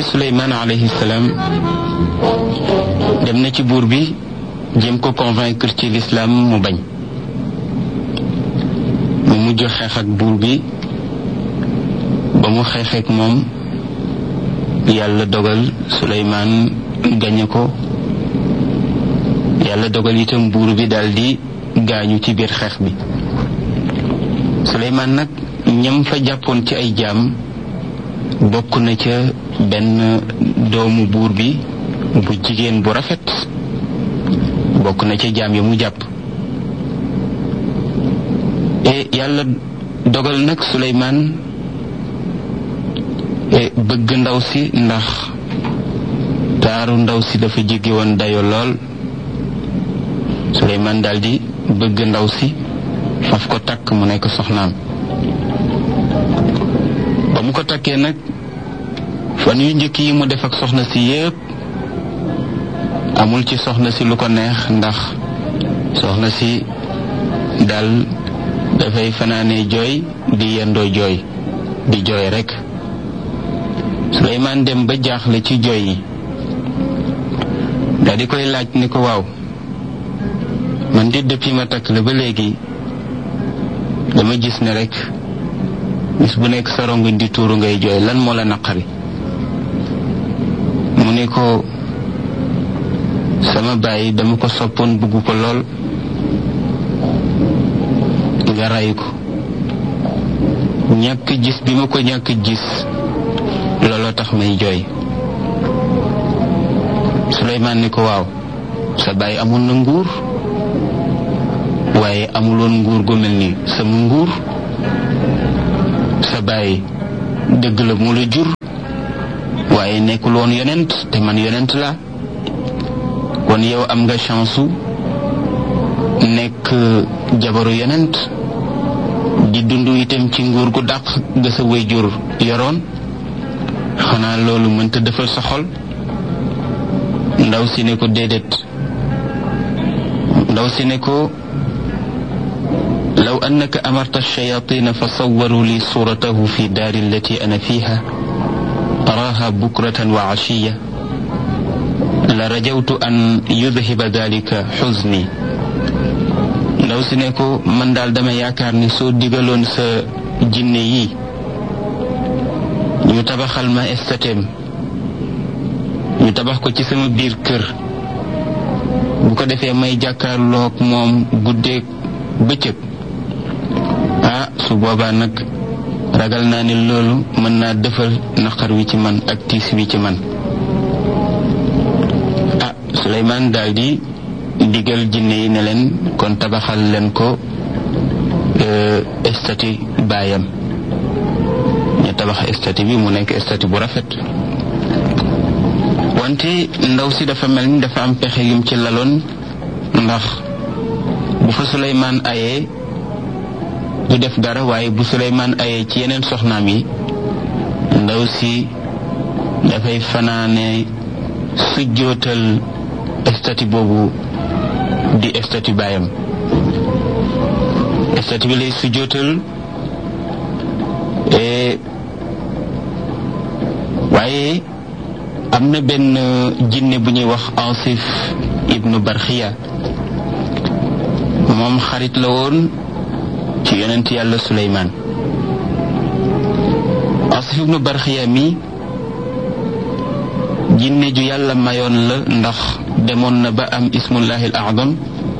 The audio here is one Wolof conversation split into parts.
ne Suleymaan alayhi salaam dem na ci buur bi jéem ko convaincre ci lislaam mu bañ mu mujj xeex ak buur bi ba mu xeexeek moom yàlla dogal Suleymaan gañe ko yàlla dogal itam buur bi daldi gaañu ci biir xeex bi Suleymaan nag ñam fa jàppoon ci ay jaam bokk na ca benn doomu buur bi bu jigéen bu rafet bokk na ca jaam yi mu jàpp e yàlla dogal nag Suleymaan bëgg ndaw si ndax taaru ndaw si dafa jéggi woon dayo lool Suleymaan daldi bëgg ndaw si faf ko takk mu nekk soxnaam ba mu ko takkee nag fan yu njëkk yi mu def ak soxna si yépp amul ci soxna si lu ko neex ndax soxna si daal dafay fanaane jooy di yendoo jooy di jooy rekk Suleymaan dem ba jaaxle ci jooy yi daal di koy laaj ni ko waaw man di depuis ma takk la ba léegi dama gis ne rekk bis bu nekk sa rongoñ di tuuru ngay jooy lan moo la naqari mu ne ko sama baay dama ko soppoon bugg ko lool nga ray ko ñàkk gis bi ma ko ñàkk gis looloo tax may jooy Suleymaan ni ko waaw sa baay amoon na nguur waaye amuloon nguur gu mel ni sama nguur sa baay dëgg la mu la jur waaye nekkul woon yonent te man yonent la kon yow am nga chance su nekk jabaru yonent di dund itam ci nguur gu dàq ga sa waajur yoroon xanaa loolu mënta defal sa xol ndaw si ne ko déedéet ndaw si ne ko law annaka amarta alchayatina fa sawaru li suratahu fi daari allati ana fiha araha bukratan wa ashiya la rajawtu an yudhiba dalika xuzni ndaw si ne ko man daal dama yaakaar ni soo digaloon sa jinne yi ñu tabaxal ma estateem ñu tabax ko ci sama biir kër bu ko defee may jàkkaarloog moom guddeeg bëccëg ah su boobaa nag ragal naa ni loolu mën naa defal naqar wi ci man ak tiis wi ci man ah Suleymaan daal di digal jinne yi ne leen kon tabaxal leen ko estati baayam ñu tabax estati bi mu nekk estati bu rafet wante ndaw si dafa mel ni dafa am pexe yum ci laloon ndax bu fa Suleymaan ayee du def dara waaye bu Suleymaan ayee ci yeneen soxnaam yi ndaw si dafay fanaane sujjootal estati boobu di estati baayam estati bi lay sujjootal waaye am na benn jinne bu ñuy wax Asif ibnu Barxiya moom xarit la woon ci yonent yàlla Suleymaan Asif ibnu Barxiya mi jinne ju yàlla mayoon la ndax demoon na ba am ismullahi al a'zam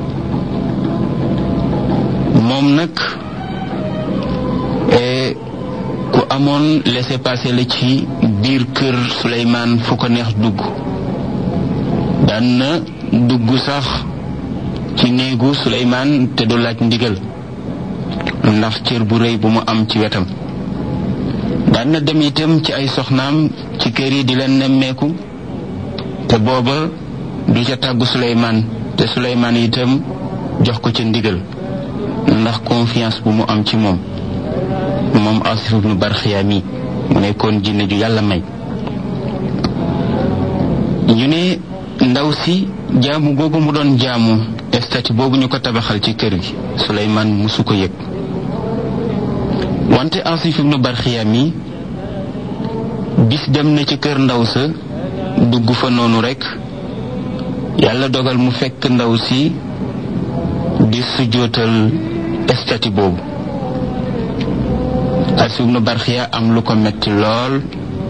moom nag ku amoon laissez-passer la ci biir kër Suleymaan fu ko neex dugg daan na dugg sax ci néegu Suleymaan te du laaj ndigal ndax cër bu rëy bu mu am ci wetam daan na dem itam ci ay soxnaam ci kër yi di leen nemmeeku te booba du ca tàggu Suleymaan te Suleymaan itam jox ko ca ndigal ndax confiance bu mu am ci moom moom Asif ibnu Barxiya mi mu nekkoon jinne ju yàlla may ñu ne ndaw si jaamu googu mu doon jaamu estati boobu ñu ko tabaxal ci kër gi Suleymaan musu ko yëg wante Asif ibnu Barxiya mi bis dem na ci kër ndaw sa dugg fa noonu rekk yàlla dogal mu fekk ndaw si di sujjootal estati boobu Asif ibnu Barxiya am lu ko metti lool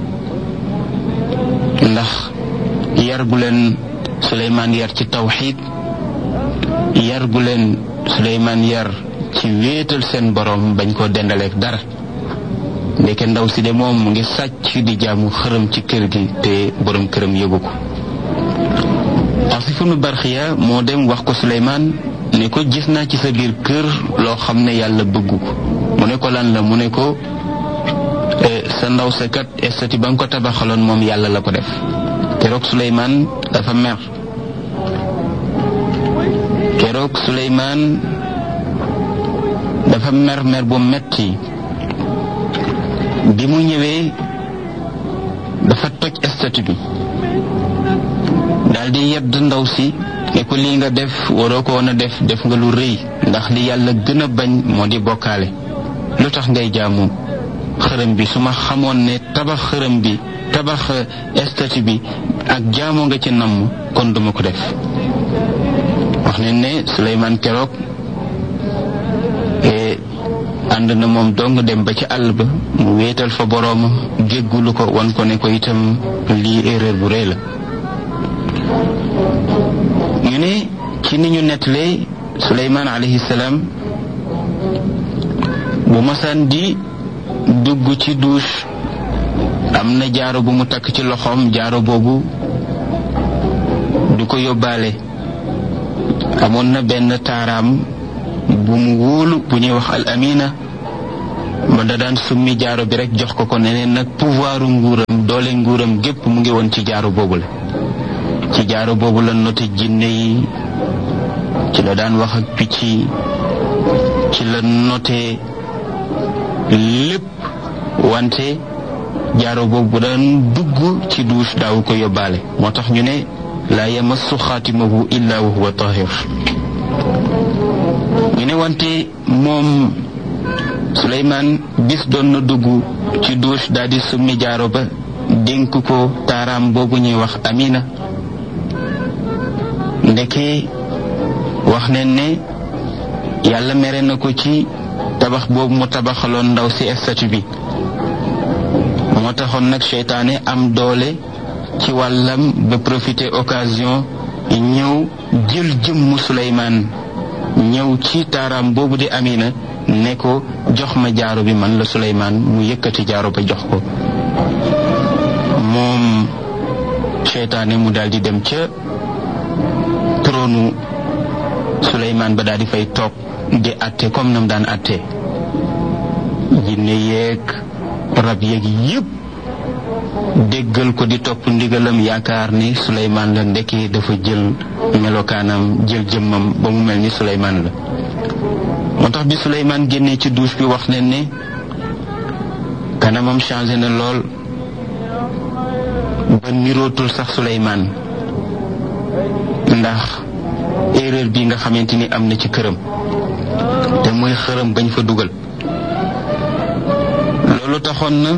ndax yar gu leen Suleymaan yar ci tawxiid yar gu leen Suleymaan yar ci wéetal seen borom bañ koo dendaleek dara ndeke ndaw si de moom mu ngi sàcc di jaamu xërëm ci kër gi te borom këram yëgu ko Asif ibnu Barxiya moo dem wax ko Suleymaan ne ko gis naa ci sa biir kër loo xam ne yàlla bëggu ko mu ne ko lan la mu ne ko sa ndaw sa kat estati ba nga ko tabaxaloon moom yàlla la ko def keroog Suleymaan dafa mer keroog Suleymaan dafa mer mer bu metti bi mu ñëwee dafa toj estati bi daldi yedd ndaw si ne ko lii nga def waroo ko woon a def def nga lu rëy ndax li yàlla gën a bañ moo di bokkaale lu tax ngay jaamu xërëm bi su ma xamoon ne tabax xërëm bi tabax estati bi ak jaamoo nga ci namm kon duma ko def wax ne ne Suleymaan keroog ànd na moom dong dem ba ci àll ba mu wéetal fa boroomam jéggulu ko wan ko ne ko itam lii erreur bu rëy la ñu ne ci ni ñu nettalee Suleymaan alayhi salaam bu masaan di dugg ci douche am na jaaro bu mu takk ci loxoom jaaro boobu du ko yóbbaale amoon na benn taaraam bu mu wóolu bu ñuy wax al amina ba da daan summi jaaro bi rek jox ko ko neneen nag pouvoiru nguuram doole nguuram gépp mu ngi woon ci jaaro boobu la ci jaaro boobu la noté jinne yi ci la daan wax ak picc yi ci la noté lépp wante jaaro boobu bu daan dugg ci douche daawu ko yóbbaale moo tax ñu ne laa yamassu xaatimahu illa wa huwa tahir ñu ne wante moom Suleymaan bis doon na dugg ci douche daal di summi jaaro ba dénk ko taaraam boobu ñuy wax Amina ndeke wax ne ne yàlla mere na ko ci tabax boobu mu tabaxaloon ndaw si statut bi moo taxoon nag seytaane am doole ci wàllam ba profiter occasion ñëw jël jëmmu Suleymaan ñëw ci taaraam boobu di Amina ne ko jox ma jaaro bi man la Suleymaan mu yëkkati jaaro ba jox ko moom seytaane mu daldi dem ca tronu Suleymaan ba daldi fay toog di atte comme nam daan atte jinne yeeg rab yeeg yépp déggal ko di topp ndigalam yaakaar ni Suleymaan la ndekki dafa jël melokaanam jël jëmmam ba mu mel ni Suleymaan la moo tax bi Suleymaan génnee ci douche bi wax leen ne kanamam changé na lool ba nirootul sax Suleymaan ndax erreur bi nga xamante ni am na ci këram te mooy xërëm bañ fa dugal loolu taxoon na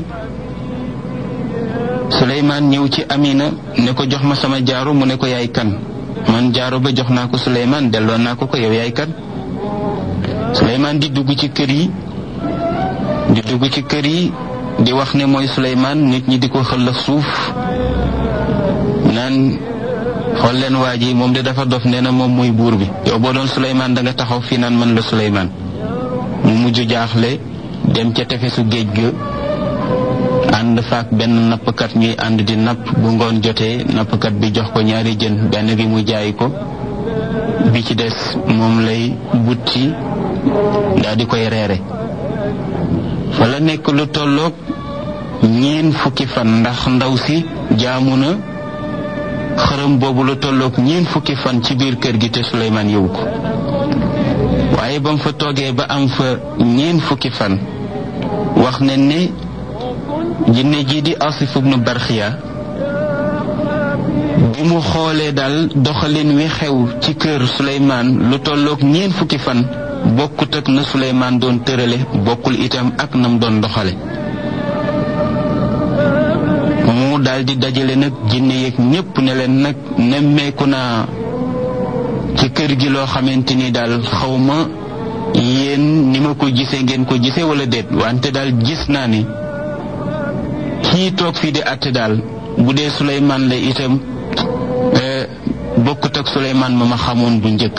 Suleymaan ñëw ci Amina ne ko jox ma sama jaaro mu ne ko yaay kan man jaaro ba jox naa ko Suleymaan delloo naa ko ko yow yaay kan Suleymaan di dugg ci kër yi di dugg ci kër yi di wax ne mooy Suleymaan nit ñi di ko xëllëf suuf naan xool leen waa ji moom de dafa dof nee na moom mooy buur bi yow boo doon Suleymaan da nga taxaw fii naan man la Suleymaan mu mujj jaaxle dem ca tefesu géej ga ànd faak benn nappkat ñuy ànd di napp bu ngoon jotee nappkat bi jox ko ñaari jën benn bi mu jaay ko bi ci des moom lay butti daal di koy reere fa la nekk lu tolloog ñeen fukki fan ndax ndaw si jaamu na xërëm boobu lu tolloog ñeen fukki fan ci biir kër gi te Suleymaan yëwu ko waaye ba mu fa toogee ba am fa ñeen fukki fan wax ne ne jinne jii di Asif ibnu Barxiya bi mu xoolee daal doxalin wi xew ci kër Suleymaan lu tolloog ñeen fukki fan bokkut ak na Suleymaan doon tërale bokkul itam ak nam doon doxale daal di dajale nag jinne yeeg ñépp ne leen nag nemmeeku naa ci kër gi loo xamante ni daal xawma yéen ni ma ko gisee ngeen ko gisee wala déet wante daal gis naa ni kii toog fii di àtte daal bu dee Suleymaan la itam bokkut ak Suleymaan ma ma xamoon bu njëkk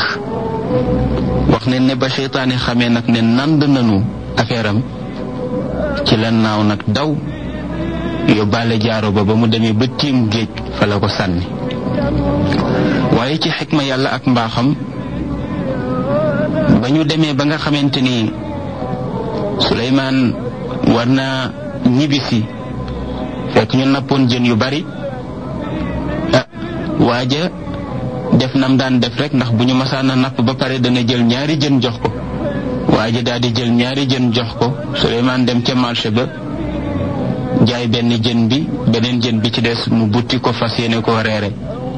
wax ne ne ba seytaane xamee nag ne nand nanu affaire am ci la naaw nag daw yóbbaale jaaro ba ba mu demee ba tiim géej fa la ko sànni waaye ci xikma yàlla ak mbaaxam ba ñu demee ba nga xamante ni Suleymaan war naa ñibbisi fekk ñu nappoon jën yu bari ah waaja def nam daan def rek ndax bu ñu masaan a napp ba pare dana jël ñaari jën jox ko waaja daal di jël ñaari jën jox ko Suleymaan dem ca marché ba jaay benn jën bi beneen jën bi ci des mu butti ko fas yéene koo reere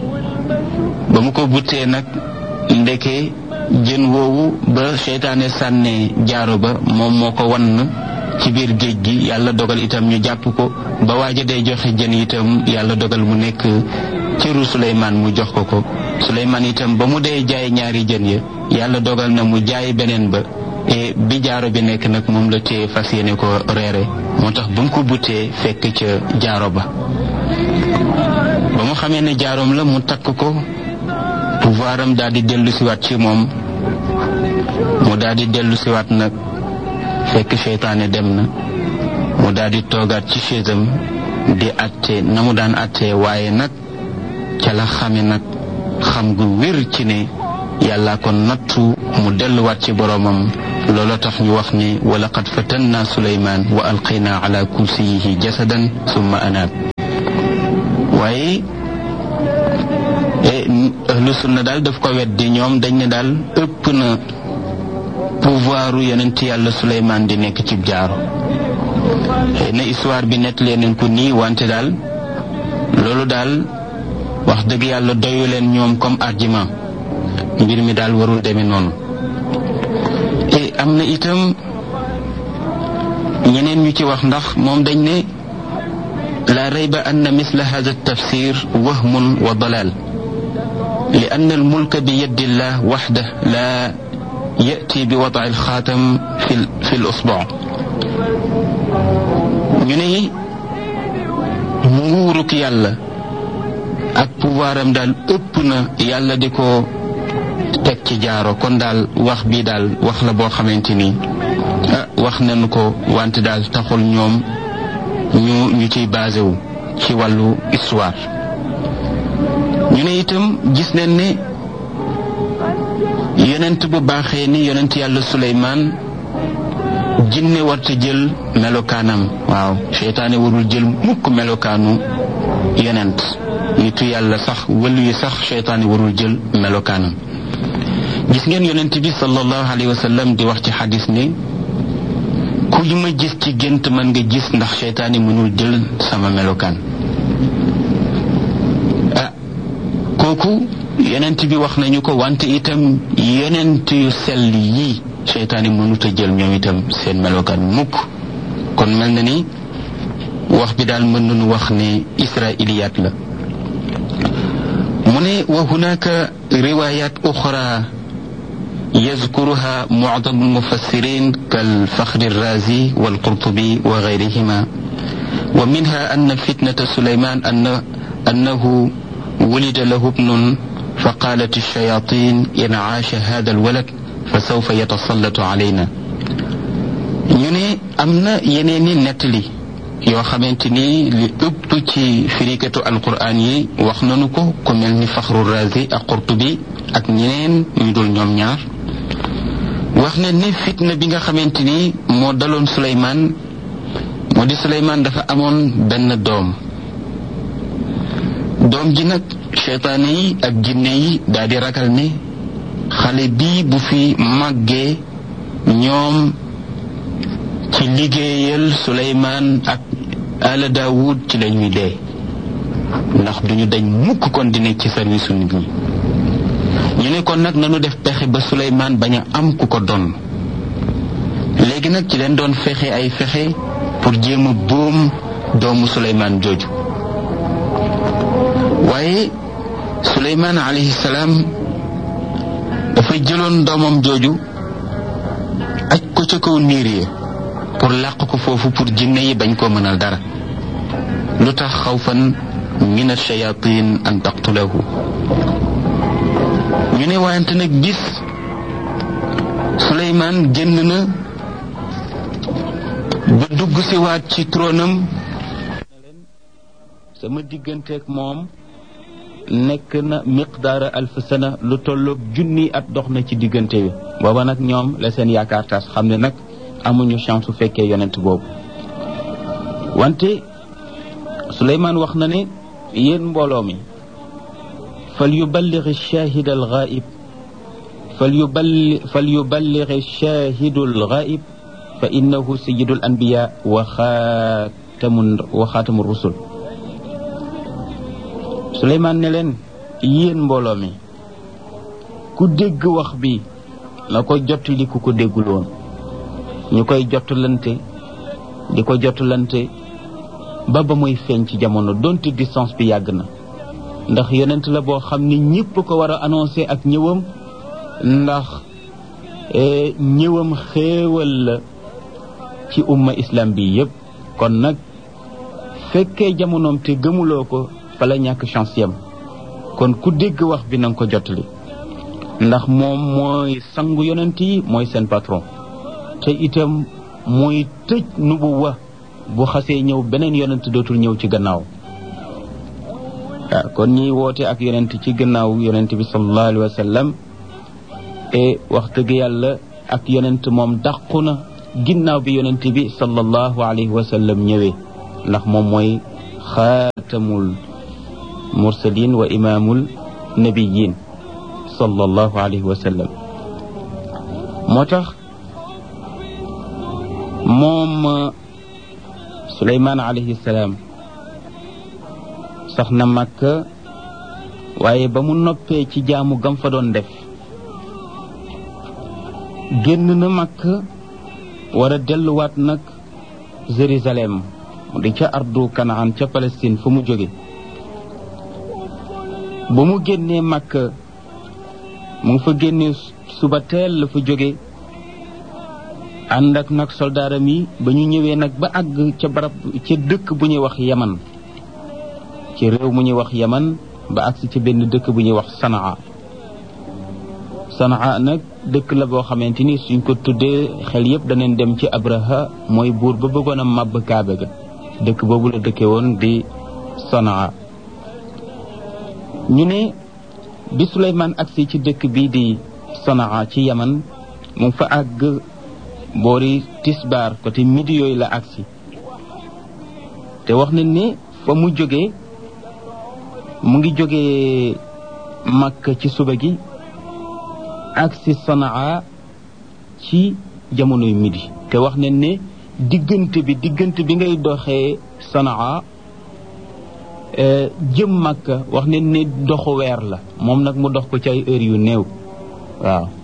ba mu ko buttee nag ndeke jën woowu ba seytaane sànnee jaaro ba moom moo ko wann ci biir géej gi yàlla dogal itam ñu jàpp ko ba waaja day joxe jën itam yàlla dogal mu nekk cëru Suleymaan mu jox ko ko Suleymaan itam ba mu dee jaay ñaari jën ya yàlla dogal na mu jaay beneen ba e bi jaaro bi nekk nag moom la téye fas yéene ko reere moo tax ba mu ko buttee fekk ca jaaro ba ba mu xamee ne jaaroom la mu takk ko pouvoir am daal di dellu siwaat ci moom mu daal di dellu siwaat nag fekk seytaane dem na mu daal di toogaat ci chaisam di atte na mu daan attee waaye nag ca la xame nag xam gu wér ci ne yàlla ko nattu mu delluwaat ci boroomam loolu tax ñu wax ne wa laqad fatanna suleymaan wa alqayna ala kursiyihi jasadan summa anaab waaye ahlu sunna daal daf ko weddi ñoom dañ ne daal ëpp na pouvoiru yonent yàlla suleymaan di nekk ci jaaro xëy na histoire bi nett leen ko nii wante daal loolu daal wax dëgg yàlla doyu leen ñoom comme argument mbir mi daal warul demee noonu te am na itam ñeneen ñu ci wax ndax moom dañ ne la rayba anna misla hada tafsir wahmun wa dalal li anna almulka bi yadi llah waxda la yati bi wada alxaatam fi fi lusbuu ñu ne nguuruk yàlla ak pouvoiram daal ëpp na yàlla di ko teg ci jaaro kon daal wax bii daal wax la boo xamante ni ah wax nañu ko wante daal taxul ñoom ñu ñu ciy basé wu ci wàllu histoire ñu ne itam gis nañ ne yonent bu baaxee ni yonent yàlla Suleymaan jinne warta jël melokaanam waaw seytaane warul jël mukk melokaanu yonent nitu yàlla sax wëlu yi sax seytaane warul jël melokaanam gis ngeen yonent bi sallallahu alayhi wa sallam di wax ci xadis ne ku ñu ma gis ci gént mën nga gis ndax seytaane mënul jël sama melokaan ah kooku yonent bi wax nañu ko wante itam yonent yu sell yii seytaane mënut a jël ñoom itam seen melokaan mukk kon mel na ni wax bi daal mën nañu wax ne israiliyaat la mu ne wa hunaka riwayat uxra يذكرها معظم المفسرين كالفخر الرازي والقرطبي وغيرهما ومنها أن فتنة سليمان أن أنه ولد له ابن فقالت الشياطين إن عاش هذا الولد فسوف يتسلط علينا ñu ne am na yeneeni nettali yoo xamante ni li ëpp ci firikatu alquran yi wax nanu ko ku mel ni faxru razi ak qurtubi ak ñeneen ñu dul ñoom ñaar wax ne ni fitna bi nga xamante ni moo daloon Suleymaan moo di Suleymaan dafa amoon benn doom doom ji nag seytaane yi ak jinne yi daal di ragal ne xale bii bu fi màggee ñoom ci liggéeyal Suleymaan ak ala Daawud ci la ñuy dee ndax duñu dañ mukk kon di nekk ci service nit ñi ñu ne kon nag nanu def pexe ba Suleymaan bañ a am ku ko doon léegi nag ci leen doon fexe ay fexe pour jéem a boom doomu Suleymaan jooju waaye suleymaan alayhi salaam dafa jëloon doomam jooju aj ko ca kaw niir yi pour làq ko foofu pour jinne yi bañ koo mënal dara lu tax xawfan min ash-shayatin an taqtulahu ñu ne waayante nag bis suleymaan génn na ba dugg si waat ci tronam sama digganteeg moom nekk na miqdaara alf sana lu tolloog junni at dox na ci diggante bi booba nag ñoom la seen yaakaar tas xam ne nag amuñu chance su fekkee yonent boobu wante suleymaan wax na ne yéen mbooloo mi fal yuballigh ash-shahid al-ghaib fal yuballigh fal yuballigh ash-shahid al-ghaib fa innahu sayyidul anbiya wa xaatamu wa xaatamu rusul suleymaan ne leen yéen mbooloo mi ku dégg wax bi na ko jottali ku ko déggul woon ñu koy jottalante di ko jottalante ba ba muy feeñ ci jamono donte distance bi yàgg na ndax yonent la boo xam ni ñëpp ko war a annoncé ak ñëwam ndax ñëwam xéewal la ci umma islam bi yëpp kon nag fekkee jamonoom te gëmuloo ko fa la ñàkk chance yam kon ku dégg wax bi na nga ko jottali ndax moom mooy sangu yonent yi mooy seen patron te itam mooy tëj nubuwa bu xasee ñëw beneen yonent dootul ñëw ci gannaaw waaw kon ñiy woote ak yonent ci gannaaw yonent bi sallallahu alayhi wa sallam e wax dëgg yàlla ak yonent moom dàqu na ginnaaw bi yonent bi sallallahu alayhi wa sallam ñëwee ndax moom mooy xaatamul mursalin wa imaamul nabiyin sallallahu alayhi wa sallam moo tax moom suleymaan alayhi salaam sax na Makka waaye ba mu noppee ci jaamu gam fa doon def génn na Makka war a delluwaat nag Jérusalem di ca ardu Kanaan ca Palestine fu mu jóge ba mu génnee Makka mu ngi fa génnee suba teel la fa jóge ànd ak nag soldaaram yi ba ñu ñëwee nag ba àgg ca barab ca dëkk bu ñuy wax yaman ci réew mu ñuy wax yaman ba àgg ci benn dëkk bu ñuy wax sanaa sanaa nag dëkk la boo xamante ni suñ ko tuddee xel yépp daneen dem ci abraha mooy buur ba bëggoon a màbb kaabe ga dëkk boobu la dëkke woon di sanaa ñu ne bi suleymaan agsi ci dëkk bii di sanaa ci yaman mu fa àgg boori tisbaar côté midi yooyu la agsi te wax nañ ne fa mu jógee mu ngi jógee Makka ci suba gi agsi Sanaa ci jamonoy midi te wax nañ ne diggante bi diggante bi ngay doxee Sanaa jëm Makka wax nañ ne doxu weer la moom nag mu dox ko ci ay heures yu néew waaw